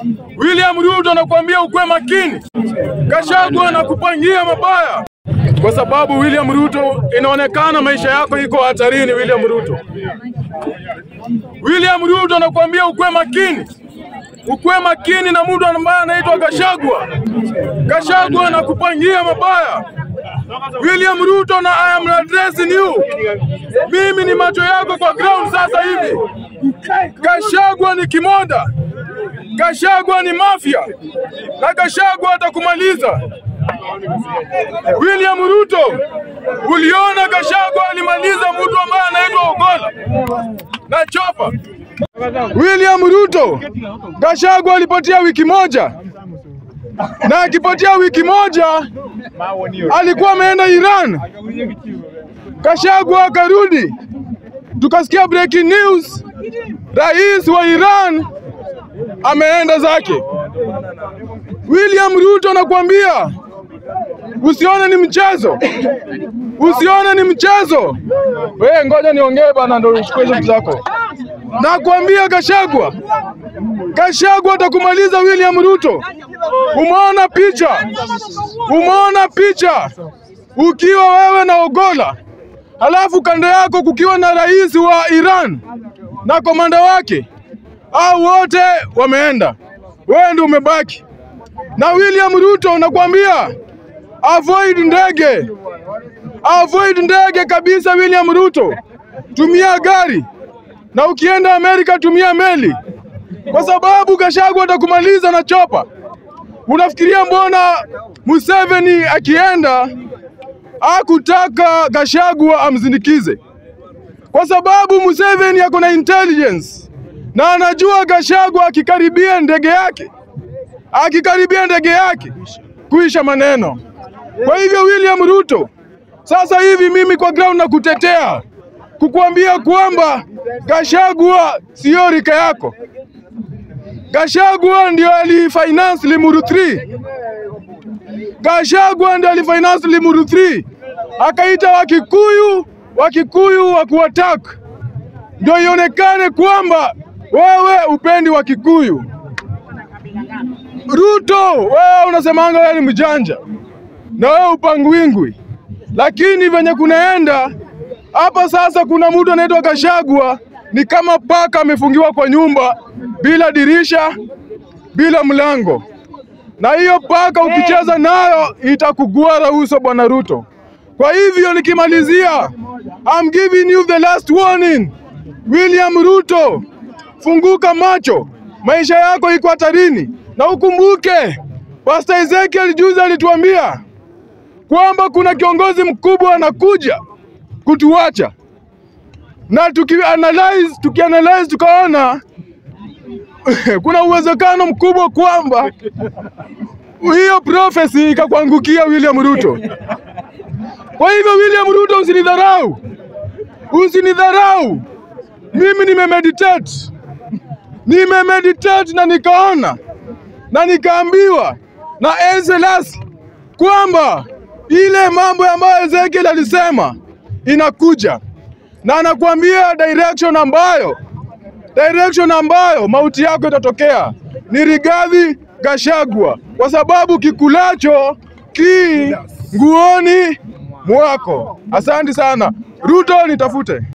William Ruto anakuambia ukwe makini. Gachagua anakupangia mabaya, kwa sababu William Ruto inaonekana maisha yako iko hatarini. William Ruto, William Ruto anakuambia ukwe makini, ukwe makini na mtu ambaye anaitwa Gachagua. Gachagua anakupangia mabaya. William Ruto na I am addressing you. Mimi ni macho yako kwa ground sasa hivi. Gachagua ni kimoda, Gachagua ni mafia na Gachagua atakumaliza. William Ruto, uliona Gachagua alimaliza mtu ambaye anaitwa Ogola na chopa. William Ruto, Gachagua alipotea wiki moja na akipotea wiki moja alikuwa ameenda Iran. Gachagua akarudi, tukasikia breaking news, rais wa Iran ameenda zake. William Ruto nakwambia, usione ni mchezo, usione ni mchezo. We, ngoja niongee bana, ndo uchukue hizo vitu zako. Nakwambia Gachagua, Gachagua atakumaliza William Ruto. Umeona picha, umeona picha ukiwa wewe na Ogola, halafu kando yako kukiwa na rais wa Iran na komanda wake, au wote wameenda, wewe ndio umebaki na William Ruto. Nakwambia avoid ndege, avoid ndege kabisa. William Ruto, tumia gari, na ukienda Amerika tumia meli, kwa sababu Gachagua atakumaliza na chopa. Unafikiria mbona Museveni akienda hakutaka Gachagua amzindikize? Kwa sababu Museveni ako na intelligence na anajua Gachagua akikaribia ndege yake, akikaribia ndege yake kuisha maneno. Kwa hivyo William Ruto, sasa hivi mimi kwa ground na kutetea kukuambia kwamba Gachagua sio rika yako. Gachagua ndio alifinance Limuru 3. Gachagua ndio alifinance Limuru 3, akaita Wakikuyu, Wakikuyu wa kuattack, ndio ionekane kwamba wewe upendi Wakikuyu. Ruto, wewe unasemanga wewe ni mjanja na wewe upangwingwi, lakini venye kunaenda hapa sasa, kuna mtu anaitwa Gachagua ni kama paka amefungiwa kwa nyumba bila dirisha, bila mlango, na hiyo paka ukicheza nayo itakugwara uso, bwana Ruto. Kwa hivyo nikimalizia, I'm giving you the last warning. William Ruto, funguka macho, maisha yako iko hatarini, na ukumbuke Pastor Ezekiel juzi alituambia kwamba kuna kiongozi mkubwa anakuja kutuacha na tukianalyze tukianalyze tukaona kuna uwezekano mkubwa kwamba hiyo prophecy ikakuangukia William Ruto. Kwa hivyo William Ruto, usinidharau, usinidharau. Mimi nimemeditate, nimemeditate na nikaona na nikaambiwa na Ezelas kwamba ile mambo ambayo Ezekiel alisema inakuja na anakuambia direction ambayo direction ambayo mauti yako itatokea ni Rigathi Gachagua, kwa sababu kikulacho ki nguoni mwako. Asante sana Ruto, nitafute.